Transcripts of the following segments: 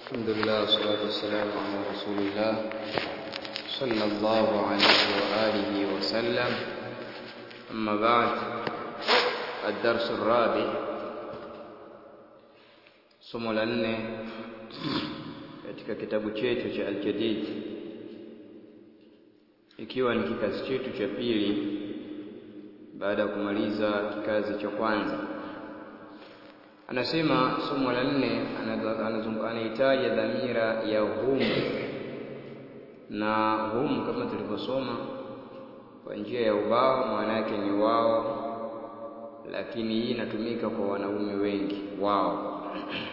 الحمد لله والصلاة والسلام على رسول الله صلى الله عليه وآله وسلم أما بعد الدرس الرابع somo la nne katika kitabu chetu cha Al-Jadid ikiwa ni kikazi chetu cha pili baada ya kumaliza kikazi cha kwanza anasema somo la nne anahitaja dhamira ya hum na hum kama tulivyosoma kwa njia ya ubao maana yake ni wao lakini hii inatumika kwa wanaume wengi wao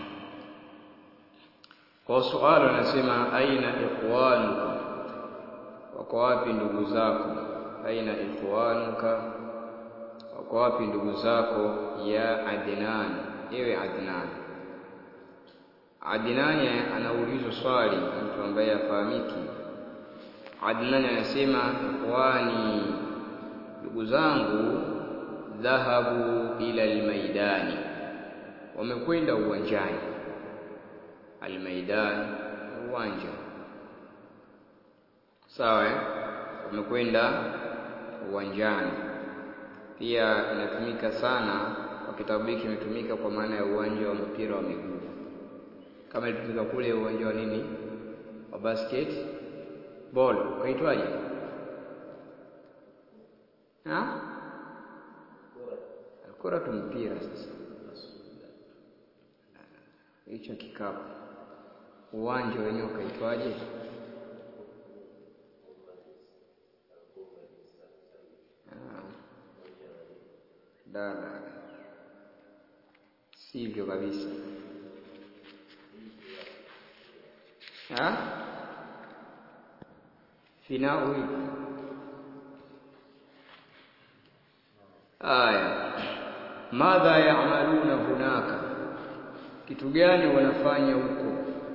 kwa swali anasema aina ikhwanuka wako wapi ndugu zako aina ikhwanuka wako wapi ndugu zako ya Adnan ewe Adnan Adnan anaulizwa swali mtu ambaye afahamiki Adnan anasema ikhwani ndugu zangu dhahabu ila almaidani wamekwenda uwanjani almaidan uwanja sawa wamekwenda uwanjani pia inatumika sana kwa kitabu hiki imetumika kwa maana ya uwanja wa mpira wa miguu kama ilitumika kule uwanja wa nini wa basket ball ukaitwaje ha alkora tu mpira sasa hicho kikapu uwanja wenyewe ukaitwaje dada sivyo kabisa ha finau hivi aya madha yaamaluna hunaka kitu gani wanafanya huko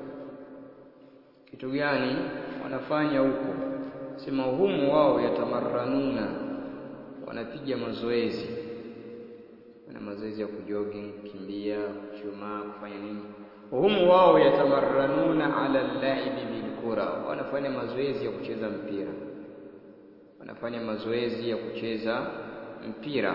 kitu gani wanafanya huko sema humu wao yatamarranuna wanapiga mazoezi wana mazoezi ya kujogging kukimbia kuchuma kufanya nini humu wao yatamarranuna ala al-la'ibi bilkura wanafanya mazoezi ya kucheza mpira wanafanya mazoezi ya kucheza mpira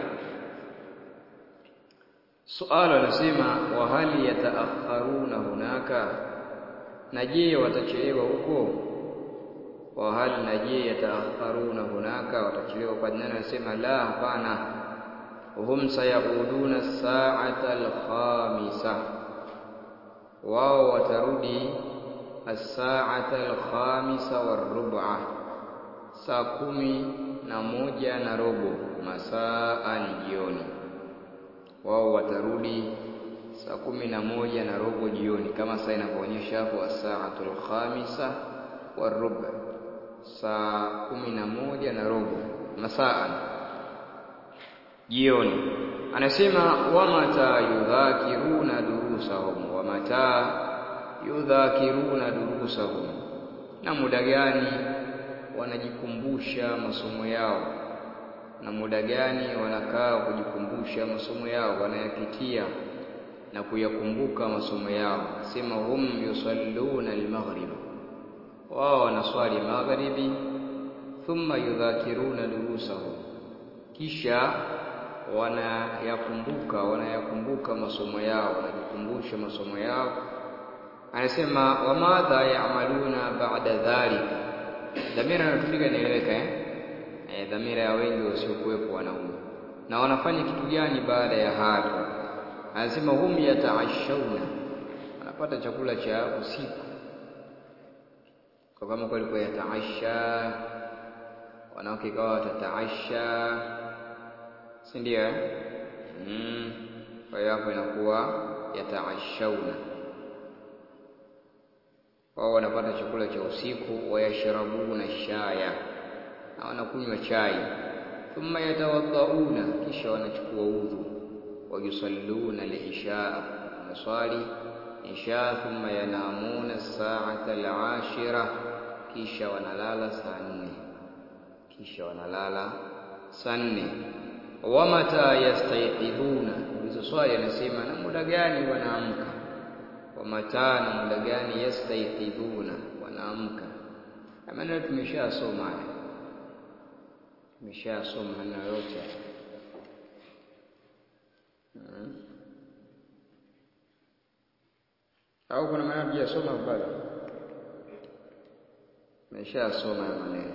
Suala anasema wa hali yataakharuna hunaka, na je watachelewa huko? Wa hali na je yataakharuna hunaka, watachelewa kwa nani? Anasema la, hapana. Hum sayauduna saata alkhamisa, wao watarudi as-saata alkhamisa warub'a, saa kumi na moja na robo masaa ni jioni wao watarudi saa kumi na moja na robo jioni kama saa inavyoonyesha hapo asaatul khamisa warub saa kumi na moja na robo masaa jioni anasema wamata yudhakiruna durusahum wamata yudhakiruna durusahum na muda gani wanajikumbusha masomo yao na muda gani wanakaa kujikumbusha masomo yao wanayapitia na kuyakumbuka masomo yao sema hum yusalluna almaghrib wao wanaswali magharibi thumma yudhakiruna durusahum kisha wanayakumbuka wanayakumbuka masomo yao wanajikumbusha masomo yao anasema wamadha yaamaluna ba'da dhalika dhamira inatumika inaeleweka eh e, dhamira ya wengi wasiokuwepo wanaume na wanafanya kitu gani baada ya hapo anasema hum yataashawna wanapata chakula cha usiku kwa kama kweli kwa yataasha wanawake kawa watataasha si ndio mm. kwa hiyo hapo inakuwa yataashawna wao wanapata chakula cha usiku wayashrabuna shaya na wanakunywa chai thumma yatawaddauna kisha wanachukua udhu wayusalluna lisha wanaswali isha thumma yanamuna saata alashira kisha wanalala saa nne kisha wanalala saa nne wamata yastayqidhuna ulizo swali anasema na muda gani wanaamka wa mataa na muda gani yastayqidhuna wanaamka maneno tumeshasoma haya tumeshasoma maneno yote hmm. au kuna maneno tujasoma bado tumeshasoma ya maneno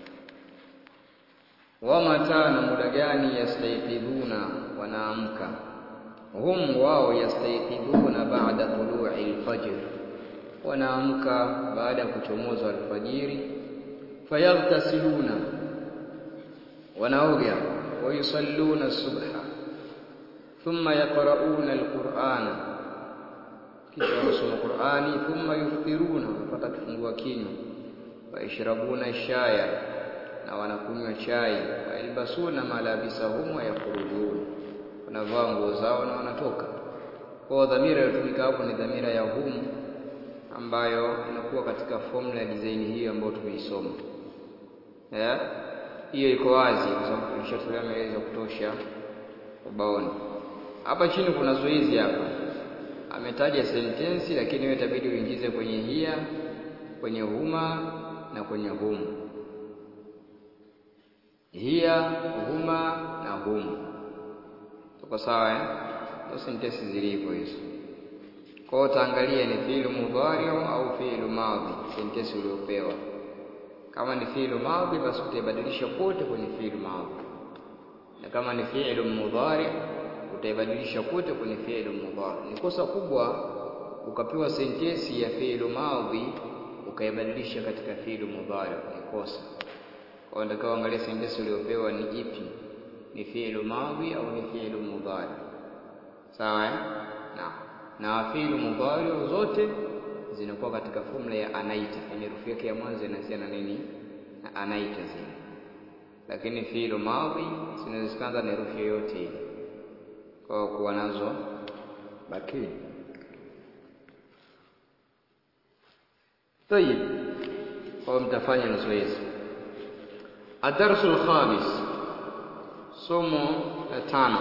wa mataa na muda gani yastayqidhuna wanaamka hum wao yastayqidhuna ba'da tulu'i al-fajr wanaamka baada ya kuchomoza alfajiri fayaghtasiluna wanaoga wayusalluna subha thumma yaqra'una alqur'ana kisha wanasoma Qur'ani thumma yuftiruna wanapata kifungua kinywa waishrabuna shaya na wanakunywa chai wailbasuna malabisahum wa yakhrujun wanavaa nguo zao na wanatoka kwa dhamira iliyotumika hapo ni dhamira ya hum ambayo inakuwa katika formula ya design hiyo ambayo tumeisoma eh hiyo iko wazi kwa sababu tulishatolea maelezo ya kutosha ubaoni hapa chini kuna zoezi hapa ametaja sentensi lakini wewe itabidi uingize kwenye hia kwenye huma na kwenye hum hia huma na hum tuko sawa eh ndio sentensi zilivyo hizo kwa hiyo utaangalia ni fi'lu mudhari au fi'lu madhi sentensi uliopewa kama ni fi'lu madhi basi utaibadilisha kote kwenye fi'lu madhi na kama ni fi'lu mudhari utaibadilisha kote kwenye fi'lu mudhari ni kosa kubwa ukapewa sentensi ya fi'lu madhi ukaibadilisha katika fi'lu mudhari ni kosa kwa hiyo ndakao angalia sentensi uliopewa ni ipi ni fi'lu madhi au ni fi'lu mudhari sawa eh naam na fi'lu mudhari zote zinakuwa katika formula ya anaita yani herufi yake ya mwanzo inaanzia na nini na anaita zile lakini fi'lu madhi zinaweza kuanza na herufi yoyote ile kwa kuwa nazo bakini طيب kwa mtafanya na zoezi adarsul khamis somo la tano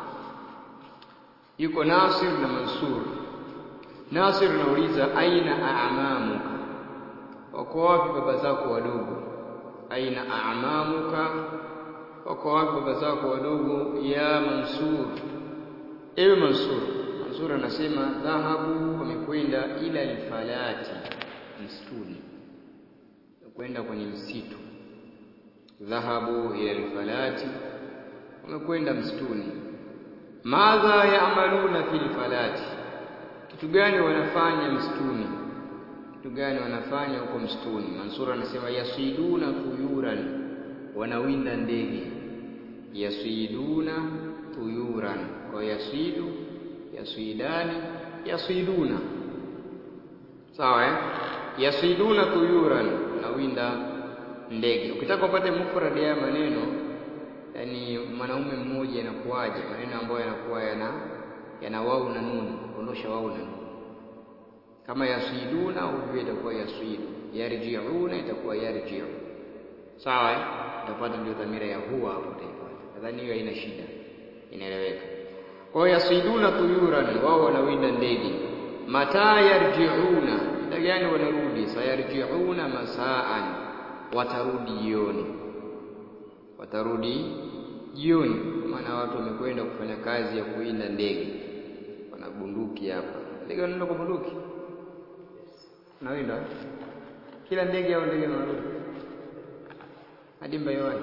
yuko Nasir na Mansur. Nasir anauliza aina a'mamuka, wako wapi baba zako wadogo? Aina a'mamuka, wako wapi baba zako wadogo? Ya Mansur, ewe Mansur. Mansur anasema dhahabu, wamekwenda ila alfalati, msituni, kwenda kwenye msitu. Dhahabu ila alfalati, wamekwenda msituni madha yaamaluna fil falati, kitu gani wanafanya msituni? Kitu gani wanafanya huko msituni? Mansura anasema yasiduna tuyuran, wanawinda ndege. Yasiduna tuyuran, kwa yasidu, yasidani, yasiduna. Sawa eh? Yasiduna tuyuran, wanawinda ndege. Ukitaka upate mufradi ya maneno yani mwanaume mmoja inakuwaje maneno ambayo yanakuwa yana yana wau na nuni ondosha wau na nuni kama yasiduna ujue itakuwa yasidu yarjiuna itakuwa yarjiu sawa utapata ndio dhamira ya huwa hapo utaipata nadhani hiyo haina shida inaeleweka kwa hiyo yasiduna tuyuran wao wanawinda ndege mataa yarjiuna muda gani wanarudi sayarjiuna masaan watarudi jioni watarudi jioni, maana watu wamekwenda kufanya kazi ya kuinda ndege, wana bunduki hapa. Ndege wanaenda kwa bunduki, nawinda kila ndege au ndege wanarudi hadi mbayowani.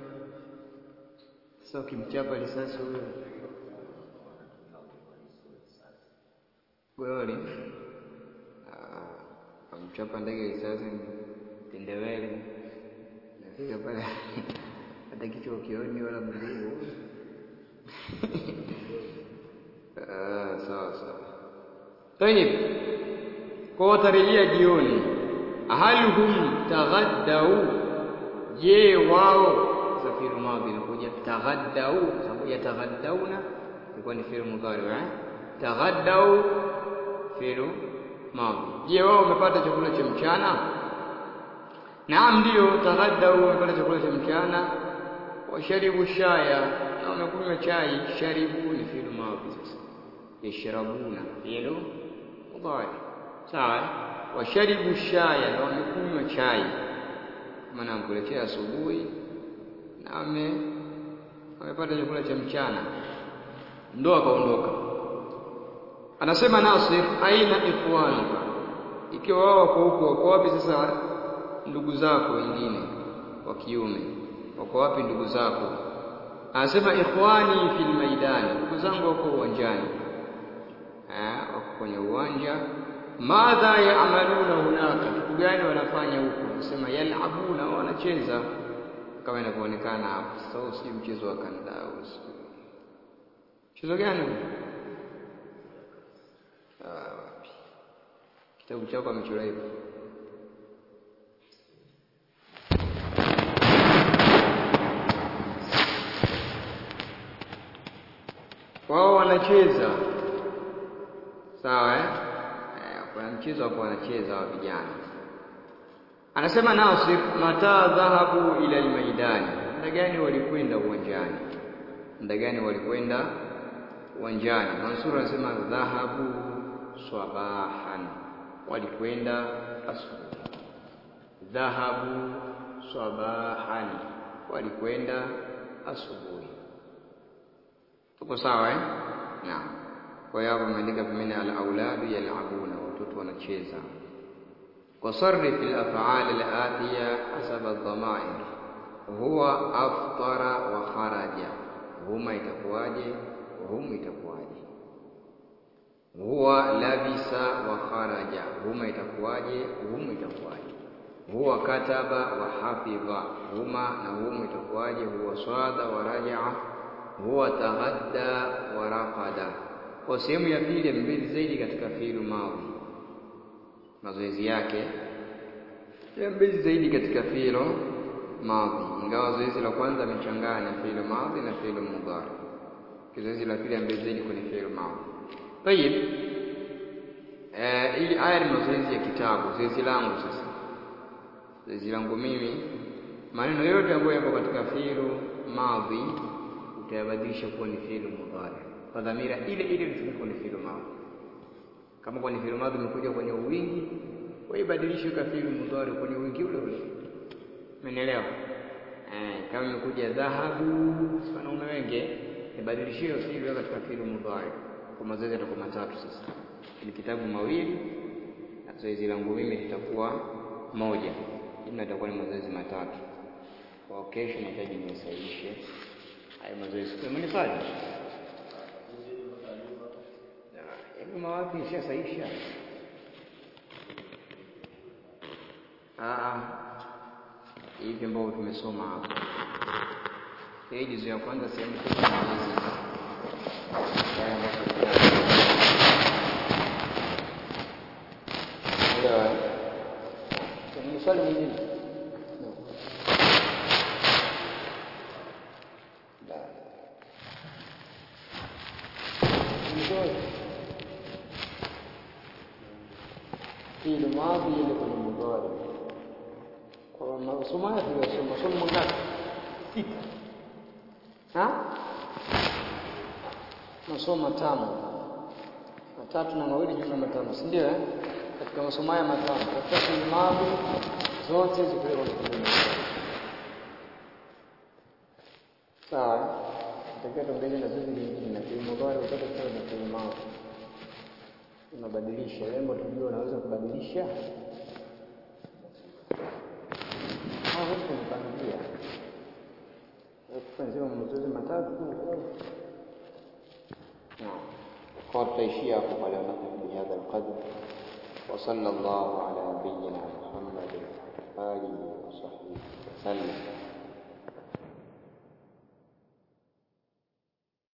Sasa ukimchapa risasi huyo goli amchapa ndege risasi tendewele nafika pale hata kichwa ukioni wala mguu sawa sawa tayib kwa watarejea jioni hal hum taghaddau je wao safiru madhi inakuja taghaddau sababu ya taghaddauna ilikuwa ni fi'il mudhari eh taghaddau fi'il madhi je wao wamepata chakula cha mchana naam ndio taghaddau wamepata chakula cha mchana washaribu shaya na wamekunywa chai sharibu ni fi'il madhi sasa yashrabuna fi'il mudhari sawa washaribu shaya na wamekunywa chai maana amkuletea asubuhi na ame amepata chakula cha mchana ndo akaondoka anasema Nasir aina ikhwanuka ikiwa wao wako huko wako wapi sasa ndugu zako wengine wa kiume wako wapi ndugu zako anasema ikhwani fil maidani ndugu zangu wako uwanjani eh wako kwenye uwanja madha yaamaluna hunaka kitu gani wanafanya huko anasema yalabuna wanacheza kama inavyoonekana hapo sasa si mchezo wa kandao mchezo gani wapi kitabu chako amechora hivyo wao wanacheza sawa eh kuna mchezo hapo wanacheza wa vijana anasema Nasir mata dhahabu ila almaidani muda gani walikwenda uwanjani muda gani walikwenda uwanjani Mansur anasema dhahabu swabahan walikwenda asubuhi dhahabu swabahan walikwenda asubuhi tuko sawa eh naam kwa hiyo hapo ameandika pembeni al-auladu yal'abuna watoto wanacheza wasarrif al-af'al al-atiya hasab ad-dhamair huwa aftara wa kharaja huma itakuwaje hum itakuwaje huwa labisa wa kharaja huma itakuwaje hum itakuwaje huwa kataba wa hafidha huma na hum itakuwaje huwa swada wa raja'a huwa taghadda wa raqada kwa sehemu ya pili mbili zaidi katika fi'lu madhi mazoezi yake ya mbili zaidi katika fi'lu madhi ingawa zoezi la kwanza amechanganya fi'lu madhi na fi'lu mudhari zoezi la pili mbili zaidi kwenye fi'lu madhi tayib eh hii aya ni mazoezi ya kitabu zoezi langu sasa zoezi langu mimi maneno yote ambayo yapo katika fi'lu madhi utayabadilisha kuwa ni fi'lu mudhari kwa dhamira ile ile ilitumika kwenye fi'lu madhi. Kama kwenye fi'lu madhi imekuja kwenye uwingi, waibadilishe kwa fi'lu mudhari kwenye uwingi ule ule. Umeelewa? Eh, kama imekuja dhahabu, wanaume wengi, ibadilishie fi'lu katika fi'lu mudhari. Kwa mazoezi yatakuwa matatu sasa. Ni kitabu mawili na zoezi langu mimi litakuwa moja. Jumla itakuwa ni mazoezi matatu. Kwa kesho nahitaji nisahihishe haya mazoezi. Kwa mimi swali Ima wapi ishasaisha? Ah, hivi ambao tumesoma hapa. Hii juzu ya kwanza sehemu kubwa ya mazoezi. Ndio. Kuna swali mwingine? fi'il madhi ile kwenye mudhari. Kwa masomo haya tuliyosoma, somo mangapi? Sita. Ha? Masomo matano. Matatu na mawili jumla matano, si ndio eh? Katika masomo haya matano, katika fi'il madhi zote ziko kwenye fi'il Sawa? Tutakiwa tuongeze na zote lingine na fi'il mudhari utatoka na fi'il madhi unabadilisha lembo tujue unaweza kubadilisha hawezi kupangilia kufanya mazoezi matatu kwa tutaishia hapo pale anapofikia hadha alqadr وصلى الله على نبينا محمد آله وصحبه وسلم